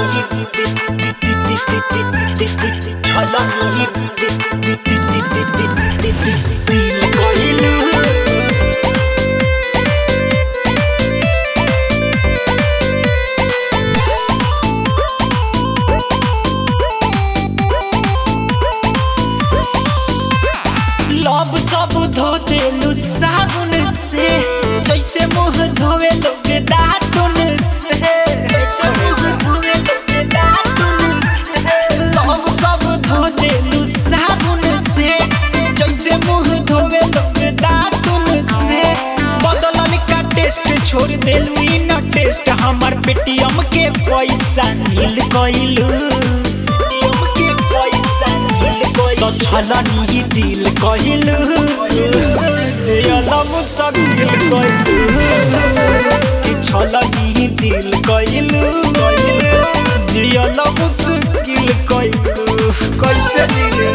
लब सब धो देलू साबुन से जैसे मुंह धोवे लोग दातुन से जैसे मुंह धोवे लोग दातुन से लब सब धो देलू साबुन से जैसे मुंह धोवे लोग दातुन से बदलल का टेस्ट छोड़ देलू इ न टेस्ट हमर पेटीएम के पैसा नील कइलू पेटीएम के पैसा नील कइलू तो छलनी दिल कइलू जे अलम सब दिल कइलू कि छलनी दिल कइलू जे अलम मुश्किल कइलू कैसे दिल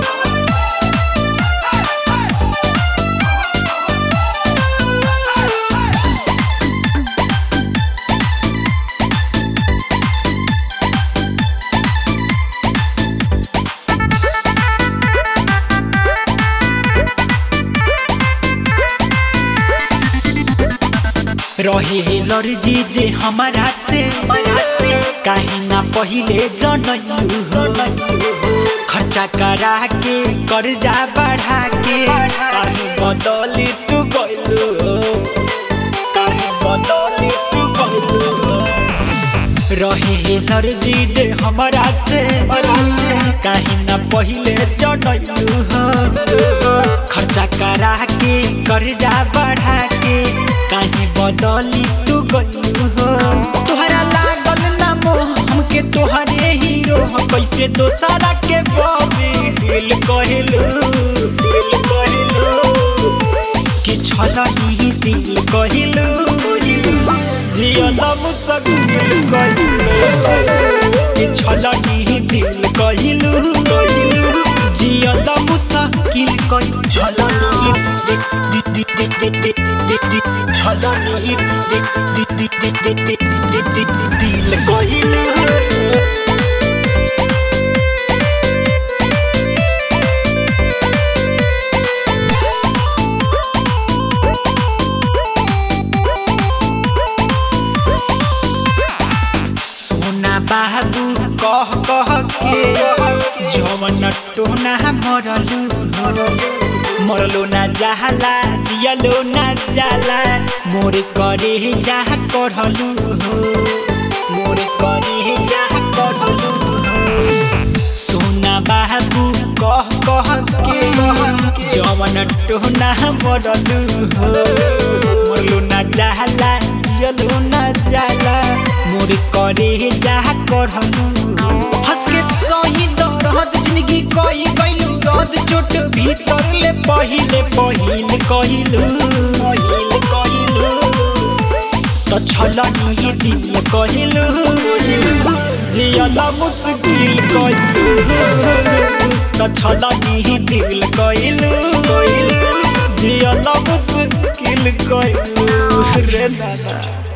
रहे लर्जी जे हमारा से काहे ना पहिले जनलू खर्चा करा के कर्जा बढ़ा के काहे बदली तू गइलू काहे बदली तू गइलू रहे लर्जी जे हमारा से काहे ना पहिले जनलू खर्चा करा के कर्जा बढ़ा के काहे बदली तू गइलू हो तोहरा लागल ना मोह हमके तोहरे हीरो हम कैसे दोसरा के बॉबी दिल कहिलू दिल कहिलू कि छलनी दिल कहिलू जियल मुसकिल कहिलू कि छलनी दिल कहिलू जियल मुसकिल कहिलू छलनी छलनी दिल कहिलू सोना बाबू कह कह के जवन टोना मरलू मरलो ना जाला जियलो ना जाला मोर करे जा करलू मोर करे जा करलू सोना बाबू कह कह के जवन टोना मरलू मरलो ना जाला जियलो ना जाला मोर करे जा करलू हंस के सही दर्द जिंदगी कही गइलू रद चोट भीतर ले पहिले पहिल कहिलू पहिल कहिलू तो छलनी दिल कहिलू जियल मुश्किल कहिलू तो छलनी दिल कहिलू जियल मुश्किल कहिलू रे दादा